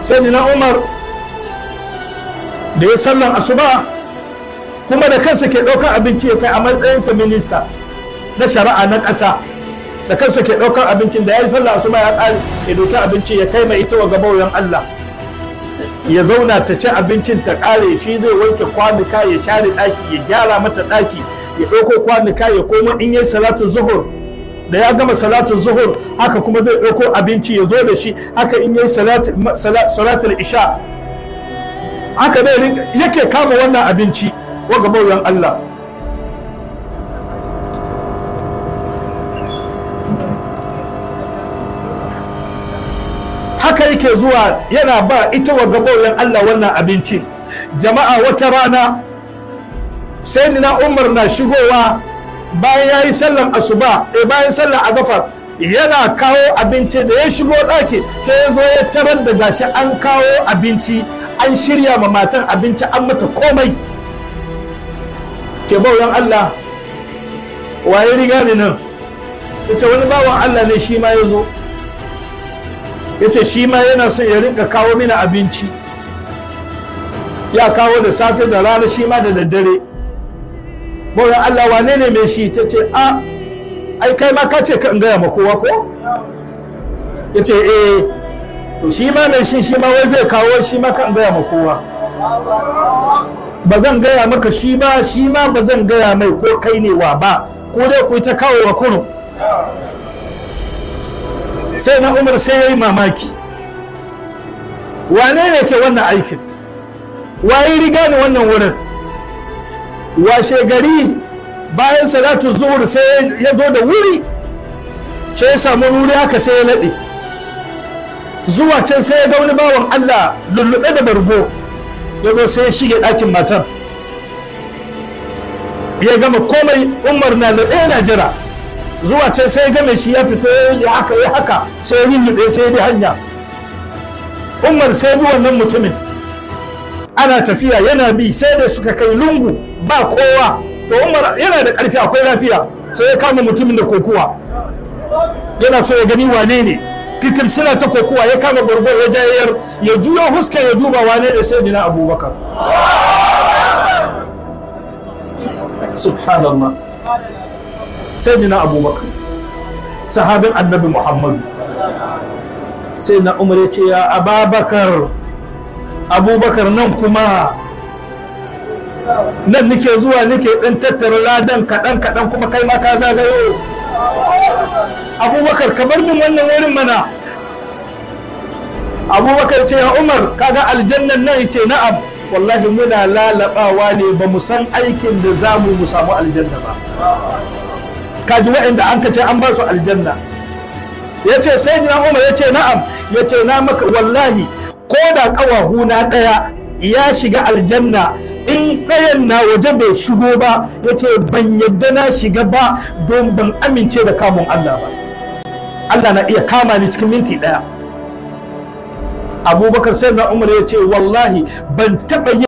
sai na umar da ya sallan asuba kuma da kansa ke ɗaukar abinci ya kai a matsayinsa minista na shari'a na ƙasa da kansa ke ɗaukar abincin da ya yi sallah asuba ya ƙare ya ɗauki abinci ya kai mai ita wa gabauyan Allah ya zauna ta ci abincin ta ƙare shi zai wanke kwanuka ya share ɗaki ya gyara mata ɗaki ya ɗauko kwanuka ya koma in yi salatu zuhur da ya gama salatu zuhur haka kuma zai ɗauko abinci ya zo da shi haka in yi salatul isha haka dai yake kama wannan abinci wa gabauyan Allah haka yake zuwa yana ba ita wa gabauyan Allah wannan abincin jama'a wata rana sai na umar na shigowa bayan ya yi sallan asuba e bayan sallan azafar yana kawo abinci da ya shigo ɗaki sai ya zo ya tarar da gashi an kawo abinci an shirya ma matan abinci an mata komai ke bauyan Allah waye riga ne nan ita wani bawan Allah ne shi ma ya zo ya ce shi ma yana son ya rinka kawo mini abinci ya kawo da safe da rana shi ma da daddare bauyan Allah wane ne mai shi ta ce a ai kai ma ka ce ka in gaya ma kowa ko ya ce eh to shi ma mai shi shi ma wai zai kawo shi ma ka in gaya ma kowa ba zan gaya maka shi ba shi ma ba zan gaya mai ko kai ne wa ba ko dai ku ta kawo wa kunu sai na umar sai ya yi mamaki wane ne ke wannan aikin waye riga ne wannan wurin washe gari bayan salatu zuhur sai ya zo da wuri sai ya samu wuri haka sai ya laɗe zuwa can sai ya ga wani bawan allah lullube da bargo ya zo sai ya shige ɗakin matar ya gama komai umar na laɗe na jira zuwa can sai ya game shi ya fito ya haka ya haka sai ya lullube sai ya bi hanya umar sai bi wannan mutumin ana tafiya yana bi sai da suka kai lungu ba kowa to umar yana da ƙarfi akwai lafiya sai ya kama mutumin da kokuwa yana so ya gani wane ne fikir suna ta kokuwa ya kama gwargo ya jayayar ya juyo huska ya duba wane ne sai dina abubakar subhanallah sai dina abubakar sahabin annabi muhammadu sai na umar ya ce ya ababakar abubakar nan kuma nan nike zuwa nike ɗan tattara ladan kaɗan kaɗan kuma kai ma ka zagayo abubakar ka bar min wannan wurin mana abubakar ce ya umar kaga aljannan nan ce na'am wallahi muna lalabawa ne ba mu san aikin da za mu samu aljanna ba kaji waɗanda an ka ce an ba su aljanna ya ce sai na umar ya ce na'am ya ce na maka wallahi ko da ƙawahu na ɗaya ya shiga aljanna in ɗayan na waje bai shigo ba ya ce ban yadda na shiga ba don ban amince da kamun Allah ba Allah na iya kama ni cikin minti ɗaya abubakar sai na umar ya ce wallahi ban taɓa yi